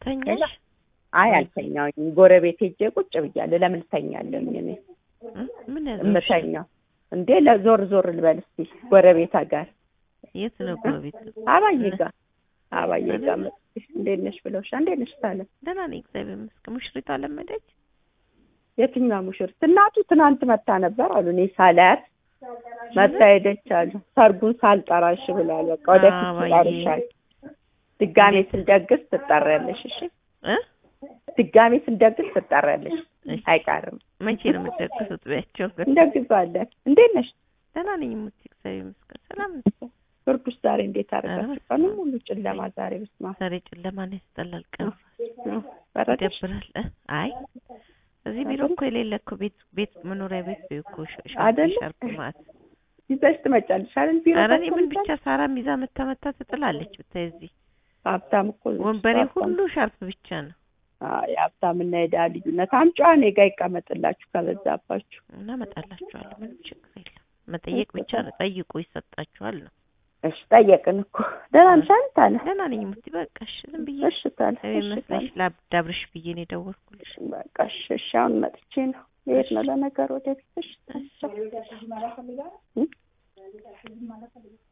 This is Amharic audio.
ተኛሽ? አይ አልተኛውኝም። ጎረቤት ሄጄ ቁጭ ብያለሁ። ለምን እተኛለሁኝ እኔ እ? ምን ያዘው? እምተኛው እንዴ? ለዞር ዞር ልበል እስቲ ጎረቤታ ጋር የት ነው ጎረቤት? አባዬ ጋር አባዬ ጋር መጥቼ እንዴት ነሽ ብለውሻ። እንዴት ነሽ ታለም? ደህና ነኝ እግዚአብሔር ይመስገን። ሙሽሪቷ ለመደች? የትኛው ሙሽሪት? እናቱ ትናንት መታ ነበር አሉ። እኔ ሳላያት መታ ሄደች አሉ። ሰርጉን ሳልጠራሽ ብሏል። በቃ ወደፊት አባዬ። ትጠርሻል። ድጋሜ ስንደግስ ትጠሪያለሽ። እሺ እ? ድጋሜ ስንደግስ ትጠሪያለሽ። እሺ። አይቀርም። መቼ ነው የምትደግሱት? በያቸው ግን እንደግዛለን። እንዴት ነሽ? ደህና ነኝ ሙቲ እግዚአብሔር ይመስገን። ሰላም ነኝ። ብርዱስ ዛሬ እንዴት አደረጋችሁ? ኧረ ቀኑ ሙሉ ጨለማ ዛሬ በስመ አብ ዛሬ ጨለማ ነው ያስጠላል። ቀን ነው። በረደሽ? ይደብራል። እ? አይ እዚህ ቢሮ እኮ የሌለ እኮ ቤት ቤት መኖሪያ ቤት ቤት እኮ ሻ- ሻርፕ አይደለ? ሻርፕ ማለት ይዘሽ ትመጫለሽ አይደል? ቢሮ ኧረ እኔ ምን ታስቀምጫለሽ? ብቻ ሳራ ሚዛ መታ መታ ትጥላለች። ብታይ እዚህ ሀብታም እኮ ነች። ወንበሬ ሀብታም። ሁሉ ሻርፕ ብቻ ነው አይ ሀብታምና የድሀ ልዩነት አምጪዋ እኔ ጋ ይቀመጥላችሁ ከበዛባችሁ። እና እመጣላችኋለሁ። ምንም ችግር የለም። መጠየቅ ብቻ ነው። ጠይቁ ይሰጣችኋል ነው። እሺ ጠየቅን እኮ ደህና ነሽ አይደል ታለ? ደህና ነኝ ሙቲ በቃ እሺ። ዝም ብዬ እሺ ታለ እግዚአብሔር እሺ ይመስገን ታለ ላዳብርሽ ብዬ ነው የደወልኩልሽ። በቃ እሺ እሺ አሁን መጥቼ ነው ልሄድ ነው ለነገር ወደ ቤት እሺ እሺ። እ?